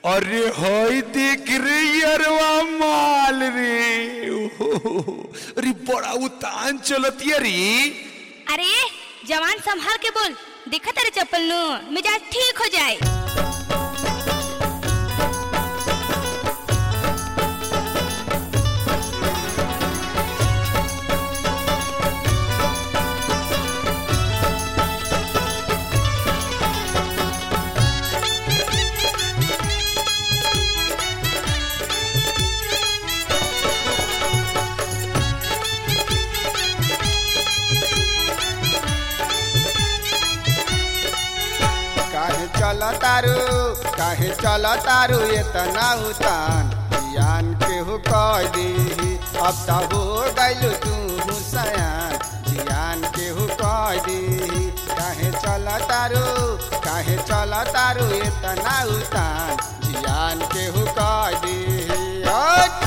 अरे हई देख रे यरवा माल रे ओहो, अरे बड़ा उतान चलतिया रे अरे जवान संभाल के बोल देखा तेरे चप्पल नु मिजाज ठीक हो जाए काहे चल तारू काहे चल तारू इतना उतान जियान केहू कह दी अब त हो गइल तू हुसैन जियान केहू कह दी काहे चल तारू काहे चल तारू इतना उतान जियान केहू कह दी हट!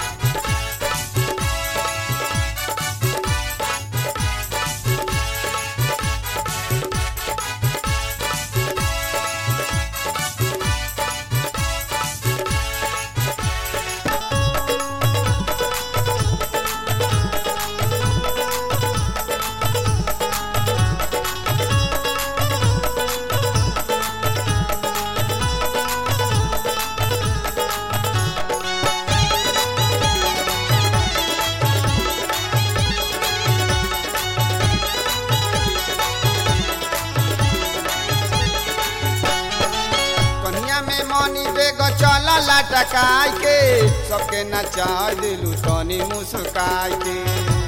कन्या में मनी बेग चल लटकाई के सबके नचा दिलू तनी मुस्काई के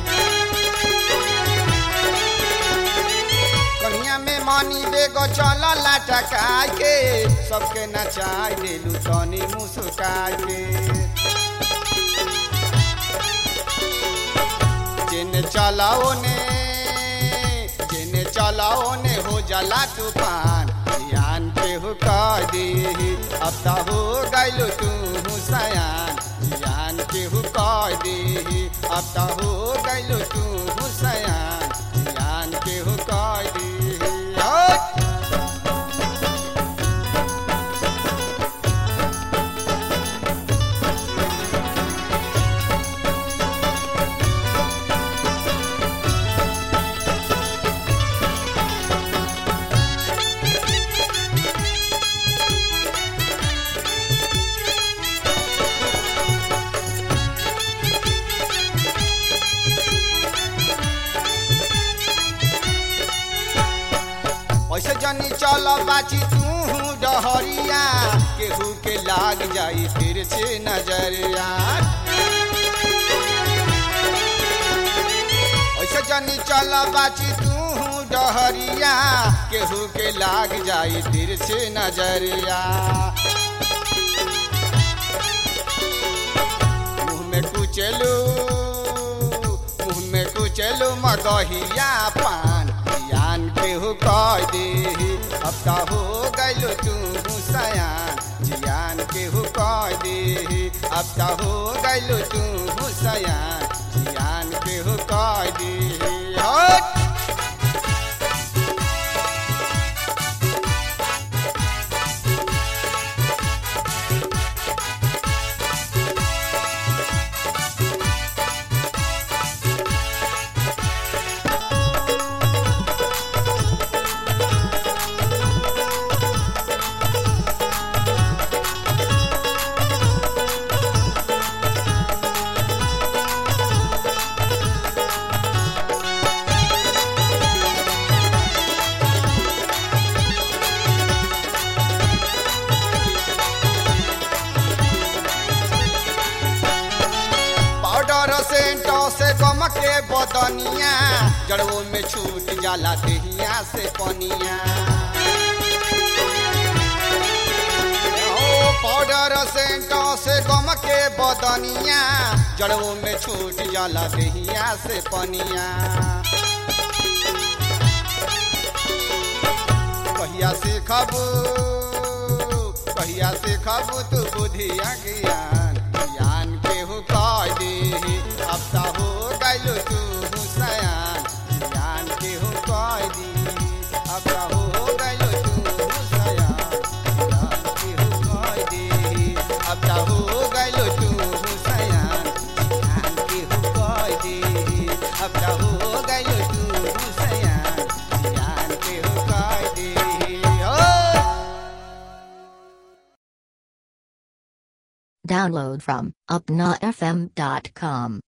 कन्या में मनी बेग चल लटकाई के सबके नचा दिलू तनी मुस्काई के जिन चलाओ ने जिन चलाओ ने हो जला तूफान ध्यान के हो कह दी अब त हो गइल तू हुसैन ध्यान के हो कह दी अब त हो गइल तू हुसैन ध्यान के हो कह दी हट! ऐसे जनी चल बाची तू डहरिया केहू के लाग जाई फिर से नजरिया ऐसे जनी चल बाची तू डहरिया केहू के लाग जाई फिर से नजरिया मुँह में कुचलू मुँह में कुचलू मगहिया पान जियान केहू कह दे अब त हो गइल तू हुसैन जियान केहू कह दे अब त हो गइल तू हुसैन जियान केहू कह दे हट! पाउडर सेंटो से गम के बदनिया जड़ों में छूट जाला देहिया से पनिया ओ पाउडर सेंटो से गम के बदनिया जड़ों में छूट जाला देहिया से पनिया कहिया से खबू कहिया से खबू तू बुधिया ज्ञान ज्ञान केहू कह दे अब त हो गइल तू हुसैन ज्ञान केहू कह दी अब त हो गइल तू हुसैन ज्ञान केहू कह दी Download from UpnaFM.com.